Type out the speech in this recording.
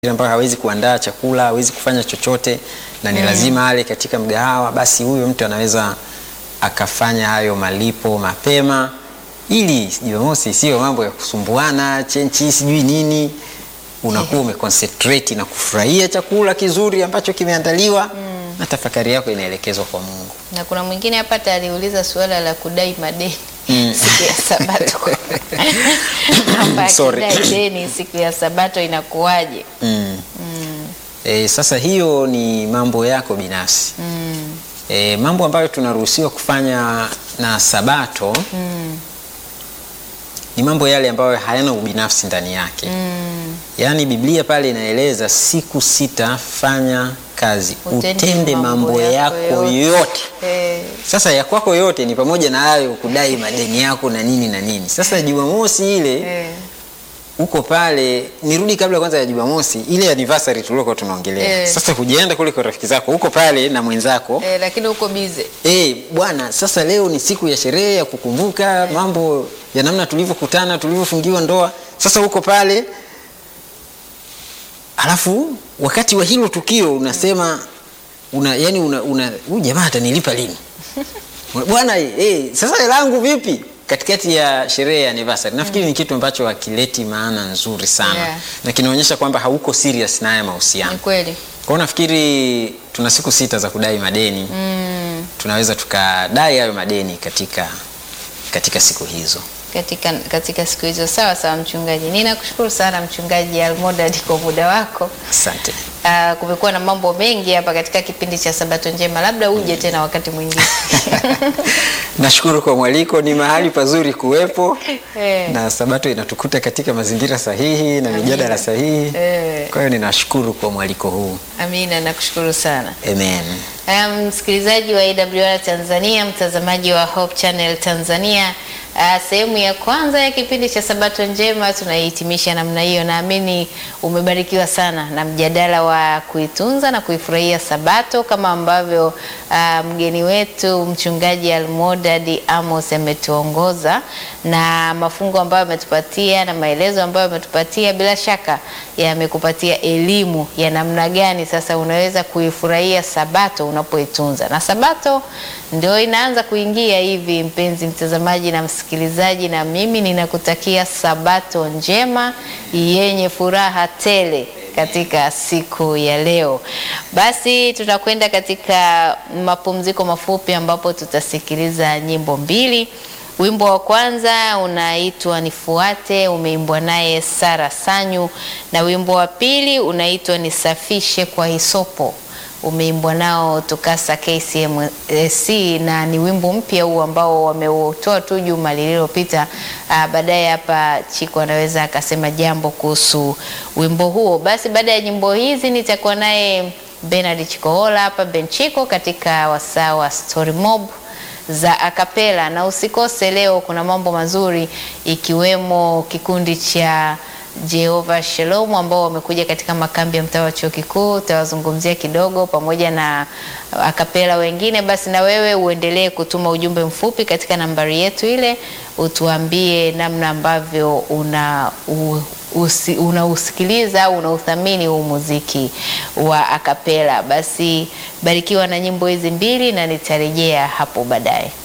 ambayo hawezi kuandaa chakula, hawezi kufanya chochote na ni lazima ale katika mgahawa, basi huyo mtu anaweza akafanya hayo malipo mapema, ili Jumamosi sio mambo ya kusumbuana chenchi sijui nini, unakuwa umeconcentrate na kufurahia chakula kizuri ambacho kimeandaliwa na tafakari yako inaelekezwa kwa Mungu. Na kuna mwingine hapa hata aliuliza suala la kudai madeni Mm. siku ya Sabato kwamba Sorry. akidai deni siku ya Sabato inakuwaje? Mm. E, sasa hiyo ni mambo yako binafsi. Mm. E, mambo ambayo tunaruhusiwa kufanya na Sabato Mm. ni mambo yale ambayo hayana ubinafsi ndani yake. Mm. Yaani Biblia pale inaeleza siku sita fanya kazi, Utende utende mambo mambo yako yako yote. yote. Eh, Sasa ya kwako yote ni pamoja na hayo kudai madeni yako na nini na nini. Sasa Jumamosi ile eh. uko pale, nirudi kabla kwanza ya Jumamosi ile anniversary tuliokuwa tunaongelea. Eh. Sasa hujaenda kule kwa rafiki zako, uko pale na mwenzako Eh, lakini uko bize Eh, bwana, sasa leo ni siku ya sherehe ya kukumbuka mambo ya namna tulivyokutana, tulivyofungiwa ndoa. Sasa uko pale, alafu wakati wa hilo tukio unasema una, yani una, una huyu jamaa atanilipa lini? Bwana, eh, sasa hela yangu vipi? Katikati ya sherehe ya anniversary. Nafikiri ni kitu ambacho hakileti maana nzuri sana Yeah. na kinaonyesha kwamba hauko serious na haya mahusiano. ni kweli. Kwa hiyo nafikiri tuna siku sita za kudai madeni Mm. tunaweza tukadai hayo madeni katika katika siku hizo. Katika, katika siku hizo. Sawa sawa, mchungaji. Ninakushukuru sana mchungaji Almodad kwa muda wako. Asante. Uh, kumekuwa na mambo mengi hapa katika kipindi cha Sabato Njema, labda uje tena wakati mwingine. Nashukuru kwa mwaliko, ni mahali pazuri kuwepo Eh. na Sabato inatukuta katika mazingira sahihi na mijadala sahihi. Eh. Kwa hiyo ninashukuru kwa mwaliko huu. Amina, nakushukuru sana. Amen. Haya, msikilizaji wa AWR Tanzania, mtazamaji wa Hope Channel Tanzania, ah, sehemu ya kwanza ya kipindi cha Sabato Njema tunaihitimisha namna hiyo. Naamini umebarikiwa sana na mjadala wa kuitunza na kuifurahia Sabato kama ambavyo ah, mgeni wetu mchungaji Almodad Amos ametuongoza na mafungo ambayo ametupatia na maelezo ambayo ametupatia, bila shaka yamekupatia elimu ya namna gani sasa unaweza kuifurahia Sabato unapoitunza. Na Sabato ndio inaanza kuingia hivi, mpenzi mtazamaji na msikilizaji, na mimi ninakutakia Sabato njema yenye furaha tele katika siku ya leo. Basi tutakwenda katika mapumziko mafupi ambapo tutasikiliza nyimbo mbili. Wimbo wa kwanza unaitwa Nifuate, umeimbwa naye Sara Sanyu, na wimbo wa pili unaitwa Nisafishe kwa Hisopo, umeimbwa nao Tukasa KCMC, na ni wimbo mpya huu ambao wameutoa tu juma lililopita. Ah, Baadaye hapa Chiko anaweza akasema jambo kuhusu wimbo huo. Basi baada ya nyimbo hizi nitakuwa naye Bernard Chikohola hapa Benchiko katika wasaa wa Story Mob za akapela na usikose leo, kuna mambo mazuri ikiwemo kikundi cha Jehova Shalom ambao wamekuja katika makambi ya mtaa wa chuo kikuu, utawazungumzia kidogo pamoja na akapela wengine. Basi na wewe uendelee kutuma ujumbe mfupi katika nambari yetu ile, utuambie namna ambavyo una u, usi, unausikiliza au unauthamini huu muziki wa akapela. Basi barikiwa na nyimbo hizi mbili na nitarejea hapo baadaye.